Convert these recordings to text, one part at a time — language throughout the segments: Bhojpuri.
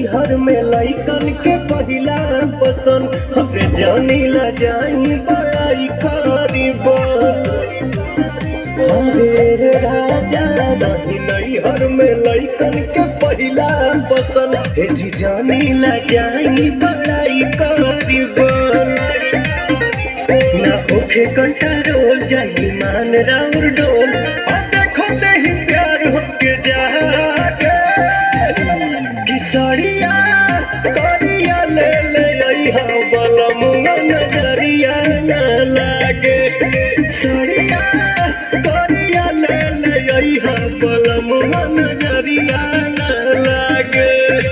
नैहर में लइकन के पहिला पसंद हमरे जानी ला जाई बड़ाई करीब अरे राजा नहीं नैहर में लइकन के पहिला पसंद हे जी जानी ला जाई बड़ाई करीब ना होखे कंट्रोल जाई मान राउर डोल और देखो ते ही प्यार होके जागे किसरिया करिया ले ले अइहा बलमुआ नजरिया न लागे सरिया करिया ले ले अइहा बलमुआ नजरिया न लागे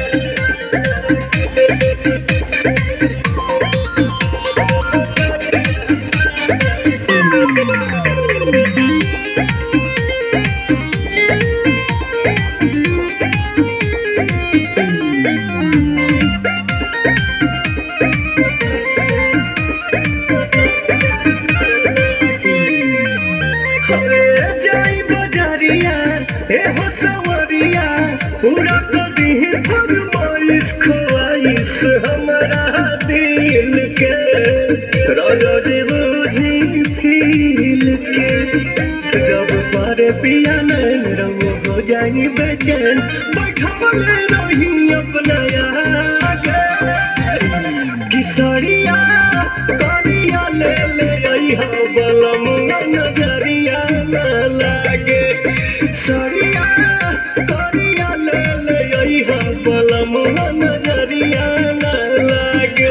अरे जाई बजारिया ए हो सवरिया पूरा कदी फरमाइश ख्वाइश हमारा दिल के राजा जी बुझी फील के जब पारे पिया नैन रंग हो जाई बेचैन बैठवले रही अपना आगे किसरिया करिया ले ले अइहा बलमुआ नजरिया न लागे सरिया करिया ले ले अइहा बलमुआ नजरिया न लागे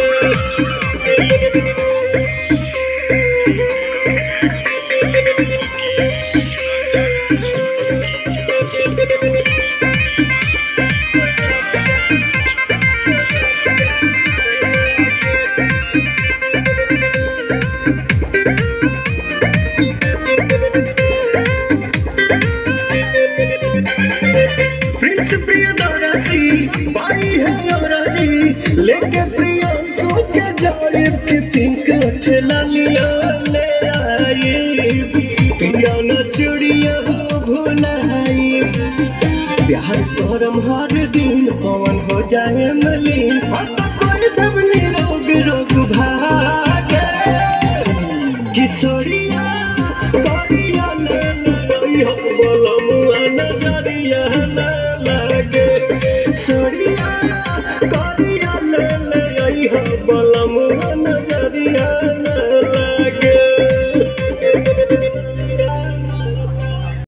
प्रिंस प्रियदर्शी बाई है नवराजी लेके प्रियांशु के जालिब के पिंक ठेला लिया ले आई पिया न चुड़िया हो भुलाई प्यार करम हर दिन पवन हो जाए मलिन हम तो कोई दबनी रोग रोग भागे किशोरिया करिया ले ले हो बोलमुआ नजरिया न लागे सोरिया करिया ले ले हो बोलमुआ